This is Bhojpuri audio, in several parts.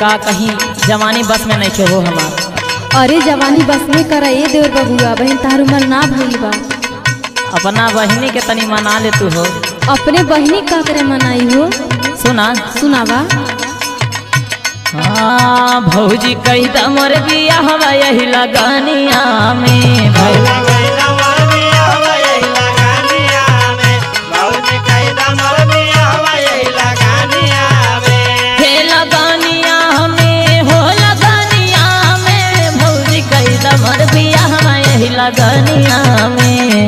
का कहीं जवानी बस में नहीं खे हो हमार अरे जवानी बस में कर ए देवर बबुआ बहन तार उमर ना भइल बा अपना बहिनी के तनी मना ले तू हो अपने बहनी का करे मनाई हो सुना सुनावा हाँ भौजी कही त मोर बिया हवा यही लगानिया में भौ- हे लगानिया में हो लगानिया में भौजी कही त मोर बिया हवा यही लगानिया में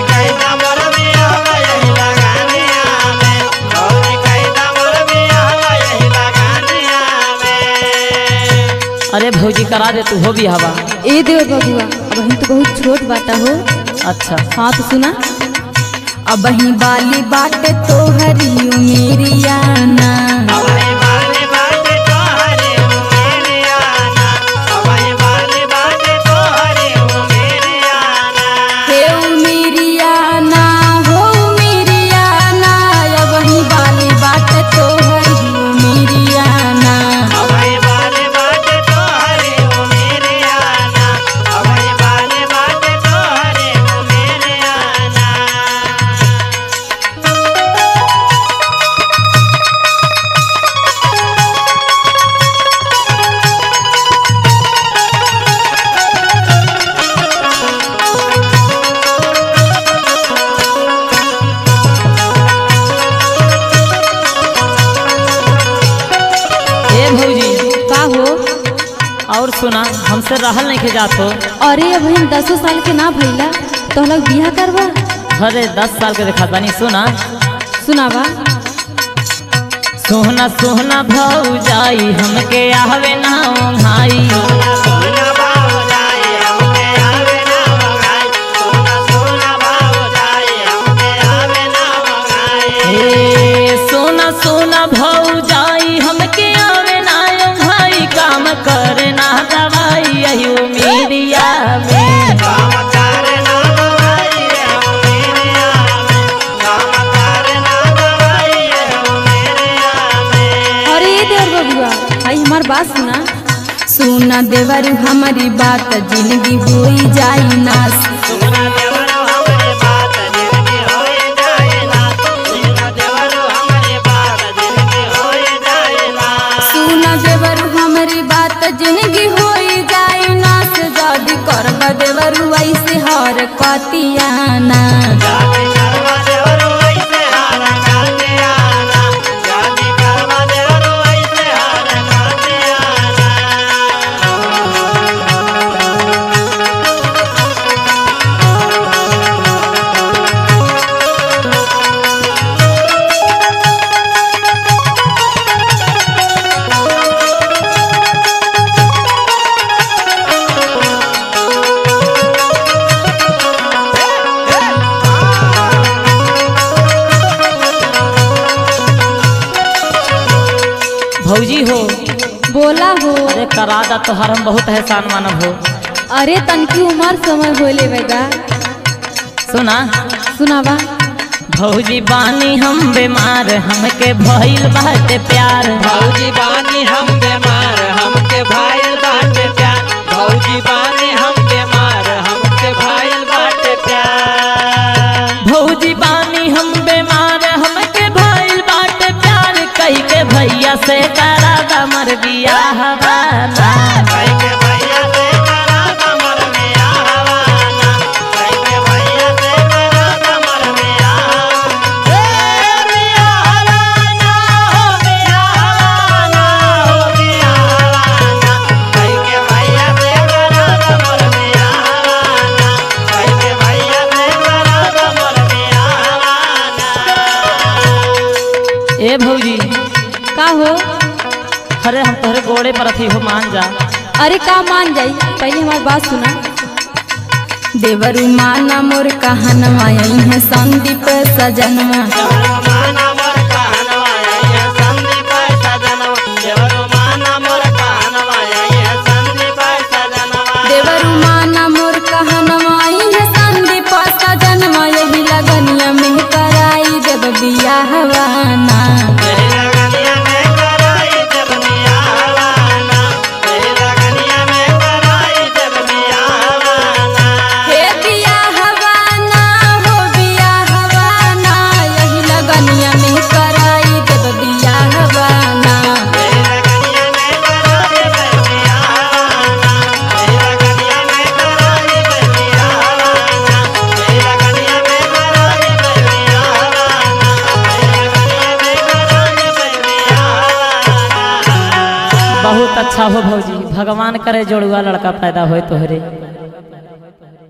अरे भौजी करा दे तू हो भी हवा ए देवर बबुआ बहन तो बहुत छोट बाटा हो अच्छा हाँ तो सुना अब ही बाली बाटे तो हरी मेरियाना हे मेरियाना हो मेरियाना अब ही बाली बाटे तो हरी मेरियाना ए भौजी का हो और सुना हमसे रहल नहीं के जात हो अरे अब हम दसो साल के ना भइला तो लोग बियाह करवा अरे दस साल के देखा तानी सुना सुनावा सोहना सोहना भौजाई हमके आवे ना भाई ए सोना सोना भौजाई हमके आवे ना भाई काम करे ना दवाई यही मेरिया में अरे ये देवर बबुआ भाई हमार बात सुना सुना देवर हमारी बात जिंदगी होई जाई नास सुना देवर हमारी बात जिंदगी होई जाई नास जदी करब देवर ऐसे हर कतियाना भौजी हो बोला हो अरे करा दा तोहर हम बहुत एहसान मानब हो अरे तनकी उमर समय होले बेगा सुना सुनावा भौजी बानी हम बीमार हमके भइल बाटे प्यार भौजी बानी हम बीमार हमके भाईल बाटे प्यार भौजी बानी हम बीमार हमके भाईल बाटे प्यार भौजी बानी हम बीमार हमके भइल बाटे प्यार कही के भैया से करा दा मर बियाह वाला भाई के भैया से करा कमर में आवाना भाई के भैया से करा कमर में आवाना ए बियाहवाना हो बियाहवाना हो बियाहवाना भाई के भैया से करा कमर में आवाना भाई के भैया से करा कमर में आवाना ए भौजी का हो अरे हम तोहरे गोड़े पर अथी हो मान जा अरे का मान जाई पहले हमार बात सुना देवरु माना मोर कहनवा यही है संदीप सजनवा देवरो माना मोर कहनवा ये संदीप सजनवा देवरो माना मोर कहनवा ये संदीप सजनवा देवरु माना मोर कहनवा यही है संदीप सजनवा यही लगनिया में कराई देव बियाहवाना यही लगनिया में कराई देव बियाहवाना भगवान करे जोड़ुआ लड़का पैदा होए तोहरे